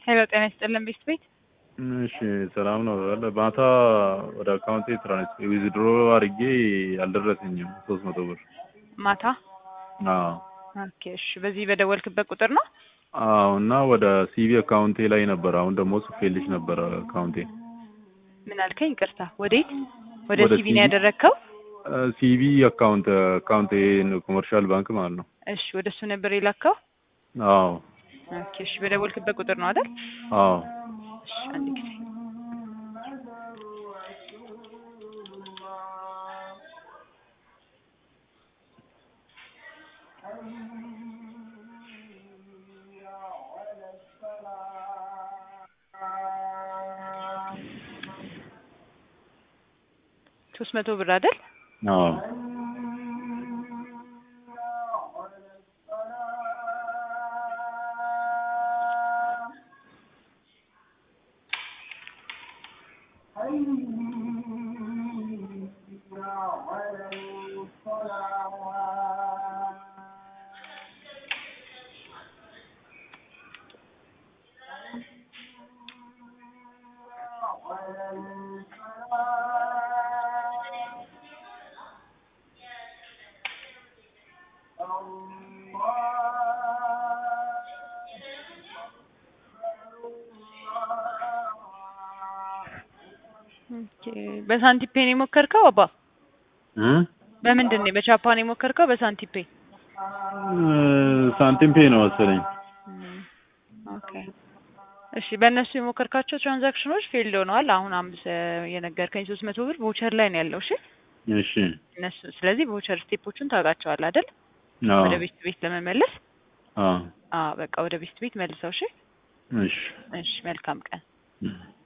ሄሎ ጤና ይስጥልን ቤት ቤት እሺ ሰላም ነው። አለ ማታ ወደ አካውንቴ ትራንስ ዊዝድሮ አድርጌ አልደረሰኝም ሶስት መቶ ብር። ማታ አዎ ኦኬ እሺ በዚህ በደወልክበት ቁጥር ነው አዎ። እና ወደ ሲቪ አካውንቴ ላይ ነበር። አሁን ደግሞ ጽፌልሽ ነበረ አካውንቴ ምን አልከኝ ይቅርታ ወዴት ወደ ወደ ሲቪ ነው CV? ያደረግከው ሲቪ አካውንት አካውንቴ ኮመርሻል ባንክ ማለት ነው። እሺ ወደ እሱ ነበር የላከው አዎ ኦኬ እሺ በደወልክበት ቁጥር ነው አይደል አዎ እሺ አንድ ጊዜ ሶስት መቶ ብር አይደል አዎ ኦኬ በሳንቲፔ ነው የሞከርከው አባ እ በምንድን ነው በቻፓ ነው የሞከርከው በሳንቲፔ ሳንቲም ፔ ነው መሰለኝ። እም፣ ኦኬ እሺ በእነሱ የሞከርካቸው ትራንዛክሽኖች ፌልድ ሆነዋል። አሁን አምስት የነገርከኝ ሶስት መቶ ብር ቮቸር ላይ ነው ያለው። እሺ እሺ እነሱ ስለዚህ ቮቸር ስቴፖቹን ታውቃቸዋለህ አይደል? አዎ ወደ ቤት ቤት ለመመለስ አዎ አዎ በቃ ወደ ቤት ቤት መልሰው። እሺ እሺ እሺ መልካም ቀን። እም።